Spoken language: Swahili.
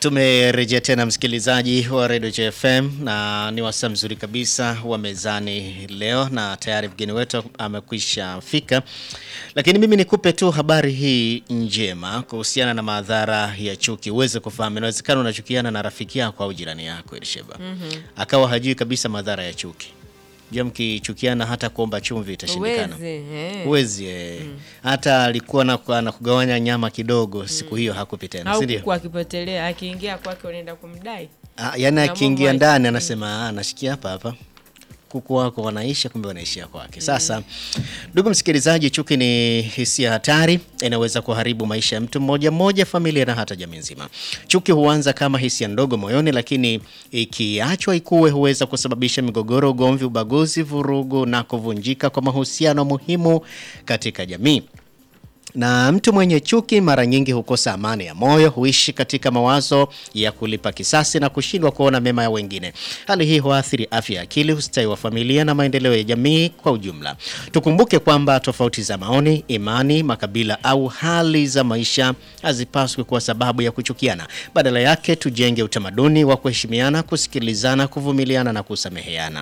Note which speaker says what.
Speaker 1: Tumerejea tena msikilizaji wa Radio JFM na ni wasaa mzuri kabisa wa mezani leo, na tayari mgeni wetu amekwisha fika, lakini mimi nikupe tu habari hii njema kuhusiana na madhara ya chuki, uweze kufahamu. Inawezekana unachukiana na rafiki yako au jirani yako Elisheba, akawa hajui kabisa madhara ya chuki. Je, mkichukiana hata kuomba chumvi itashindikana?
Speaker 2: Uwezi, eh.
Speaker 1: Huwezi eh. Hata alikuwa na na kugawanya nyama kidogo, siku hiyo hakupi tena, si
Speaker 2: au
Speaker 1: ndio?
Speaker 2: kuku akipotelea akiingia kwake unaenda kumdai
Speaker 1: Ah, yaani
Speaker 2: Na
Speaker 1: akiingia
Speaker 2: Mungu
Speaker 1: ndani anasema ah, nashikia hapa hapa kuku wako wanaisha, kumbe wanaishia kwake. Sasa ndugu msikilizaji, chuki ni hisia hatari, inaweza kuharibu maisha ya mtu mmoja mmoja, familia na hata jamii nzima. Chuki huanza kama hisia ndogo moyoni, lakini ikiachwa ikue huweza kusababisha migogoro, ugomvi, ubaguzi, vurugu na kuvunjika kwa mahusiano muhimu katika jamii na mtu mwenye chuki mara nyingi hukosa amani ya moyo, huishi katika mawazo ya kulipa kisasi na kushindwa kuona mema ya wengine. Hali hii huathiri afya ya akili, ustawi wa familia na maendeleo ya jamii kwa ujumla. Tukumbuke kwamba tofauti za maoni, imani, makabila au hali za maisha hazipaswi kuwa sababu ya kuchukiana. Badala yake, tujenge utamaduni wa kuheshimiana, kusikilizana, kuvumiliana na kusameheana.